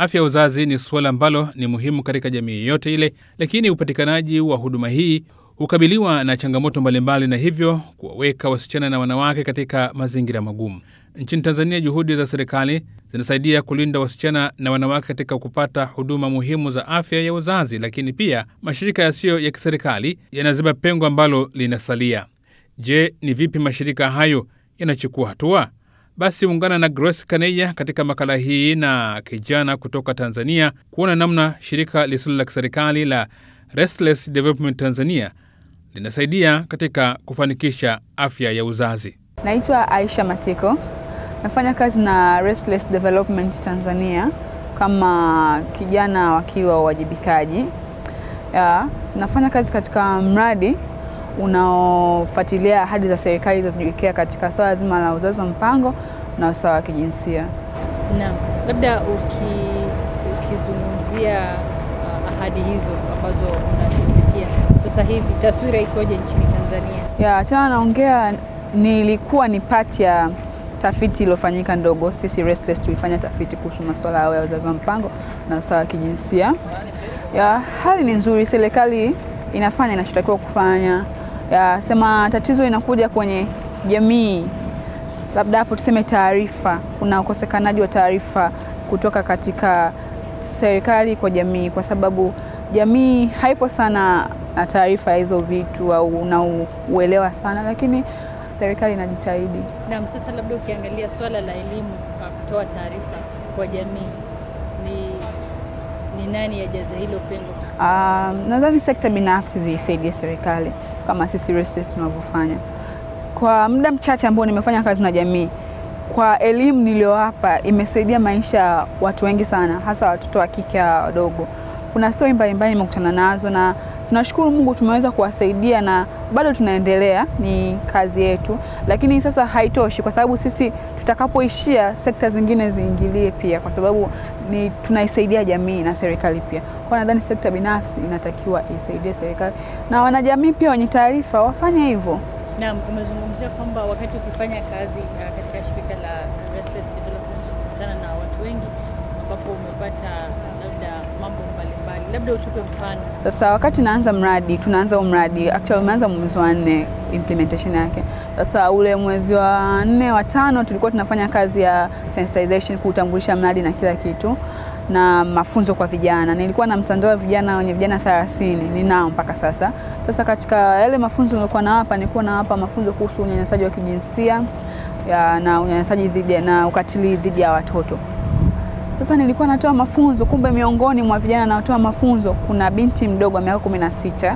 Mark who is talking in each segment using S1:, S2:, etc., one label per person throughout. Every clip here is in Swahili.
S1: Afya ya uzazi ni suala ambalo ni muhimu katika jamii yote ile, lakini upatikanaji wa huduma hii hukabiliwa na changamoto mbalimbali na hivyo kuwaweka wasichana na wanawake katika mazingira magumu. Nchini Tanzania, juhudi za serikali zinasaidia kulinda wasichana na wanawake katika kupata huduma muhimu za afya ya uzazi, lakini pia mashirika yasiyo ya kiserikali yanaziba pengo ambalo linasalia. Je, ni vipi mashirika hayo yanachukua hatua? Basi ungana na Grace Kaneya katika makala hii na kijana kutoka Tanzania kuona namna shirika lisilo la kiserikali la Restless Development Tanzania linasaidia katika kufanikisha afya ya uzazi.
S2: Naitwa Aisha Matiko, nafanya kazi na Restless Development Tanzania kama kijana wakili wa uwajibikaji. Ya, nafanya kazi katika mradi unaofuatilia ahadi za serikali zilizojiwekea katika swala zima la uzazi wa mpango na usawa wa kijinsia.
S3: Naam, labda uki, ukizungumzia uh, ahadi hizo ambazo unashughulikia sasa hivi, taswira ikoje nchini Tanzania?
S2: Ya, tena naongea, nilikuwa ni pati ya tafiti iliyofanyika ndogo. Sisi Restless tulifanya tafiti kuhusu masuala ya uzazi wa mpango na usawa wa kijinsia. Ya, hali ni nzuri, serikali inafanya inachotakiwa kufanya. Ya, sema tatizo inakuja kwenye jamii, labda hapo tuseme taarifa, kuna ukosekanaji wa taarifa kutoka katika serikali kwa jamii, kwa sababu jamii haipo sana na taarifa ya hizo vitu au na uelewa sana, lakini serikali inajitahidi.
S3: Naam, sasa labda ukiangalia swala la elimu, uh, kutoa taarifa kwa jamii, ni ni nani ajaza hilo pengo?
S2: Um, nadhani sekta binafsi ziisaidie serikali kama sisi Restless tunavyofanya. Kwa muda mchache ambao nimefanya kazi na jamii, kwa elimu niliyowapa imesaidia maisha ya watu wengi sana, hasa watoto wa kike wadogo. Kuna stori mbalimbali nimekutana nazo na tunashukuru Mungu tumeweza kuwasaidia na bado tunaendelea, ni kazi yetu, lakini sasa haitoshi, kwa sababu sisi tutakapoishia, sekta zingine ziingilie pia, kwa sababu ni tunaisaidia jamii na serikali pia. Kwa nadhani sekta binafsi inatakiwa isaidie serikali na wanajamii pia wenye taarifa wafanye hivyo.
S3: Naam, umezungumzia kwamba wakati ukifanya kazi uh, katika shirika la Restless Development kukutana na watu wengi ambapo umepata labda mambo mbalimbali, labda utupe mfano.
S2: Sasa wakati naanza mradi, tunaanza huu mradi actually umeanza mwezi wa nne implementation yake. Sasa ule mwezi wa nne wa tano tulikuwa tunafanya kazi ya sensitization, kuutambulisha mradi na kila kitu na mafunzo kwa vijana. Nilikuwa na mtandao wa vijana wenye vijana 30 ninao mpaka sasa. Sasa katika yale mafunzo nilikuwa nawapa, nilikuwa nawapa mafunzo kuhusu unyanyasaji wa kijinsia ya, na unyanyasaji dhidi na ukatili dhidi ya watoto. Sasa nilikuwa natoa mafunzo, kumbe miongoni mwa vijana naotoa mafunzo kuna binti mdogo wa miaka kumi na sita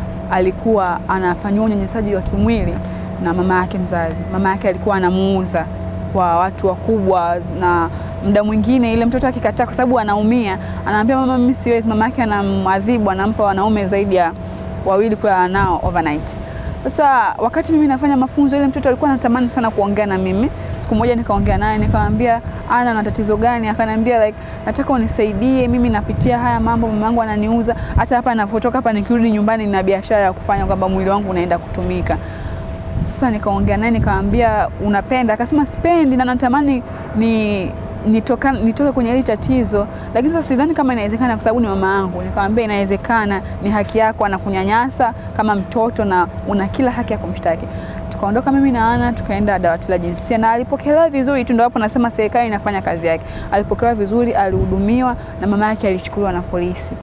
S2: alikuwa anafanyiwa unyanyasaji wa kimwili na mama yake mzazi. Mama yake alikuwa anamuuza kwa watu wakubwa, na muda mwingine ile mtoto akikataa, kwa sababu anaumia, anaambia mama, mimi siwezi. Mama yake anamwadhibu, anampa wanaume zaidi ya wawili kulala nao overnight. Sasa wakati mimi nafanya mafunzo, ile mtoto alikuwa anatamani sana kuongea na mimi. Siku moja nikaongea naye nikamwambia, ana na tatizo gani? Akaniambia like, nataka unisaidie, mimi napitia haya mambo, mama yangu ananiuza, hata hapa ninavyotoka hapa, nikirudi nyumbani nina biashara ya kufanya, kwamba mwili wangu unaenda kutumika. Sasa nikaongea naye nikamwambia, unapenda? Akasema sipendi na natamani ni nitoka, nitoke kwenye hili tatizo, lakini sasa sidhani kama inawezekana kwa sababu ni mama yangu. Nikamwambia inawezekana, ni haki yako, anakunyanyasa kama mtoto na una kila haki ya kumshtaki. Tukaondoka mimi na Ana tukaenda dawati la jinsia na alipokelewa vizuri tu, ndio hapo nasema serikali inafanya kazi yake. Alipokelewa vizuri, alihudumiwa na mama yake alichukuliwa na polisi.